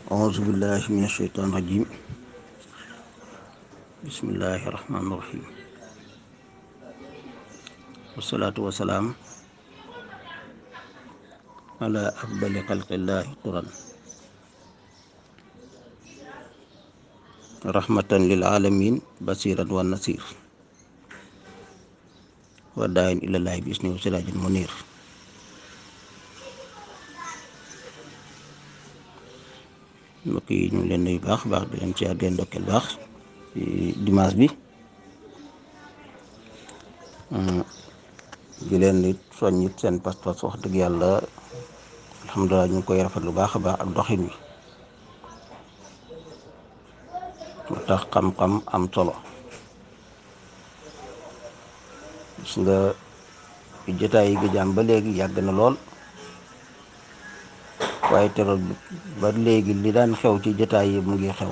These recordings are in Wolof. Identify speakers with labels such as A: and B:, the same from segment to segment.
A: أعوذ بالله من الشيطان الرجيم بسم الله الرحمن الرحيم والصلاة والسلام على أفضل خلق الله قرا رحمة للعالمين بصيرا والنصير وداعٍ إلى الله بإذنه وسراج منير mbokk yi ñu ngi leen nuyu baax baax di leen ci àddeen ndokkeel baax ci dimanche bi di leen it soññit seen pas-pas wax dëgg yàlla alhamdulilah ñu ngi koy rafet lu baax a baax ak doxin wi moo tax xam-xam am solo gis nga jotaay yi gëjaam ba léegi yàgg na lool waaye terool ba léegi li daan xew ci jotaay yi mu ngi xew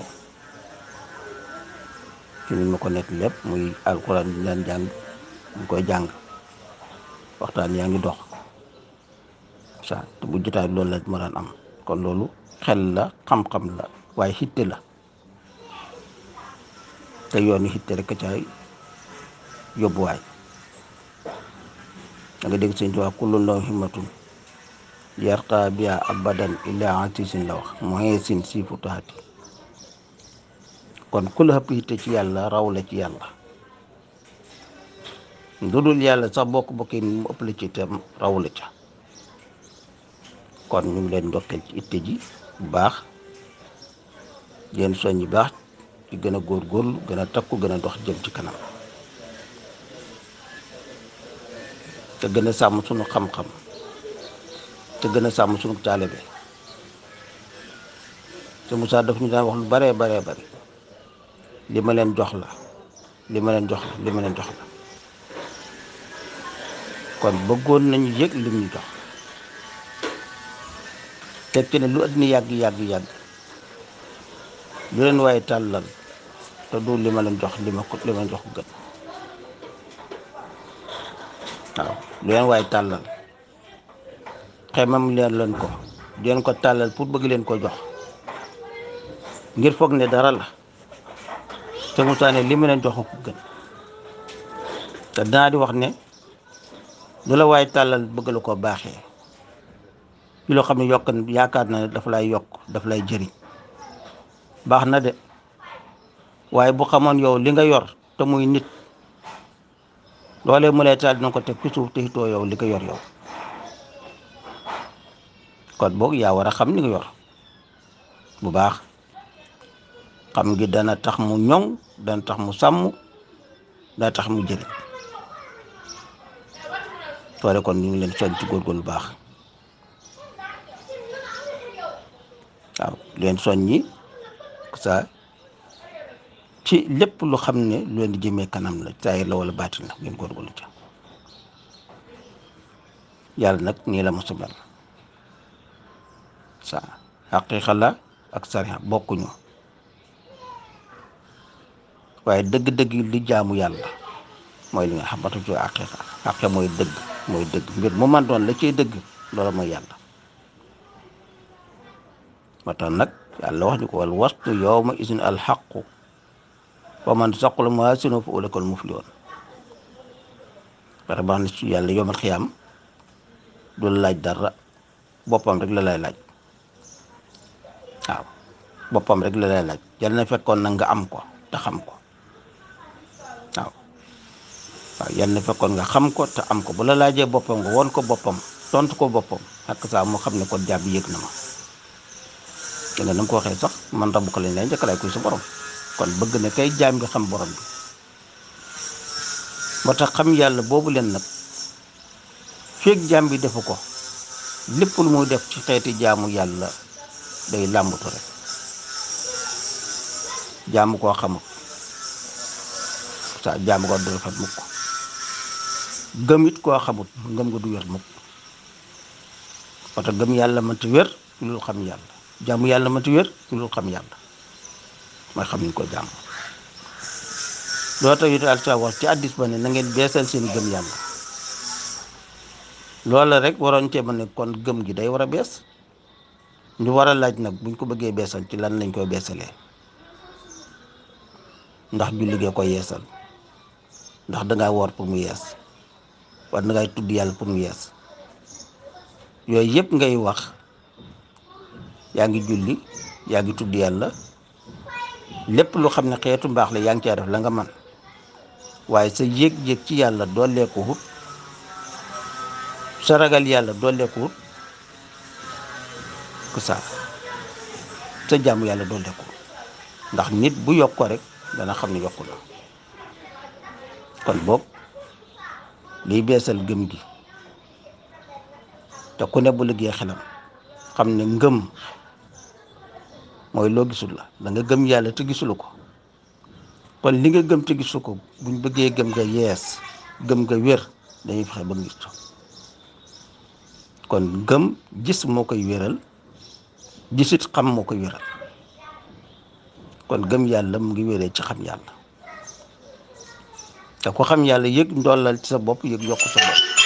A: ci ni ma ko nekk lépp muy alxuraan bi daan jàng ñu koy jàng waxtaan yaa ngi dox sa te bu jotaay loolu la ma daan am kon loolu xel la xam-xam la waaye xitte la te yoon yi xitte rek a caay yóbbuwaay da nga dégg sëñ Tuubaa kullu law himmatun yarqa biya abadan illa atisin la wax moyen sin si futaati kon ku la ëpp yitte ci yàlla raw la ci yàlla lu dul yàlla sax bokk bokki mu ëpp la ci itam raw la ca kon ñu ngi leen ndokkeel ci itte ji bu baax leen soññi baax ci gën a góorgóorlu gën a takku gën a dox jëm ci kanam te gën a sàmm sunu xam-xam te gën a sàmm sunu taalibe te Moussa daf ñu daan wax lu baree baree bari li ma leen jox la li ma leen jox la li ma leen jox la kon bëggoon nañu yëg lim ñu jox teg ci ne lu àddina yàgg yàgg yàgg lu leen waaye tàllal te du li ma leen jox li ma ko li ma leen jox ko gën waaw lu leen waaye tàllal xemam leen leen ko di leen ko tàllal pour bëgg leen ko jox ngir foog ne dara la te Moussa ne li ma leen jox ko gën te danaa di wax ne lu la waaye tàllal bëgg la ko baaxee ci loo xam ne yokk yaakaar na ne dafa lay yokk dafa lay jëriñ baax na de waaye bu xamoon yow li nga yor te muy nit loolee mu lay taal dina ko teg ci suuf te itoo yow li nga yor yow kon boog yaa war a xam li nga yor bu baax xam ngi dana tax mu ñoŋ dana tax mu sàmm dana tax mu jëriñ toole kon ñu ngi leen soñ ci góorgóorlu bu baax waaw leen soññi sa ci lépp lu xam ne lu leen di jëmee kanam la saayir la wala baatin la ngeen góorgóorlu ca yàlla nag nii la mos a mel sa xaqiiqa la ak sariya bokkuñu waaye dëgg-dëgg li jaamu yàlla mooy li nga xamante ci xaqiiqa xaqiiqa mooy dëgg mooy dëgg mbir mu man doon la ciy dëgg loola mooy yàlla moo tax nag yàlla wax ñu ko wal wastu yawma isin alxaqu wa man saqula mawaazinu fa ulaa'ika humul muflihuun pare baax na ci yàlla yawmal xiyaam du la laaj dara boppam rek la lay laaj waaw boppam rek la lay laaj yal na fekkoon na nga am ko te xam ko waaw waaw yal na fekkoon nga xam ko te am ko bu la laajee boppam nga won ko boppam tontu ko boppam ak saa mu xam ne kon jàpp yëg na ma te nga nam ko waxee sax man rabu ko lañ lay njëkk laay kuy sa borom kon bëgg na kay jaam nga xam borom bi moo tax xam yàlla boobu leen nag feeg jaam bi defu ko lépp lu muy def ci xeeti jaamu yàlla day làmbatu rek jaamu koo xamut sa jaamu ko du rafet mukk gëm it koo xamut ngëm nga du wér mukk parce que gëm yàlla mënti wér lu xam yàlla jaamu yàlla mënti wér lu xam yàlla mooy xam ni ko jaamu loo tax yu daal sa wax ci addis ba ne na ngeen beesal seen gëm yàlla loola rek waroon cee mën ne kon gëm gi day war a bees ñu war a laaj nag buñ ko bëggee beesal ci lan lañ koy beesalee ndax julli gee koy yeesal ndax dangaa woor pour mu yees wala dangay tudd yàlla pour mu yees yooyu yëpp ngay wax yaa ngi julli yaa ngi tudd yàlla lépp lu xam ne xeetu mbaax la yaa ngi caa def la nga man waaye sa yéeg-yéeg ci yàlla dooleeku wut sa ragal yàlla dooleeku wut ku saa sa jàmm yàlla dooleeku ndax nit bu yokk ko rek dana xam ne yokku na kon boog liy beesal gëm gi te ku ne bu liggéey xelam xam ne ngëm mooy loo gisul la da nga gëm yàlla te gisulu ko kon li nga gëm te gisu ko buñ bëggee gëm nga yees gëm nga wér dañuy fexe ba gis kon gëm gis moo koy wéral gisit xam moo koy wéral kon gëm yàlla mu ngi wéree ci xam yàlla te ko xam yàlla yëg ndollal ci sa bopp yëg yokk sa bopp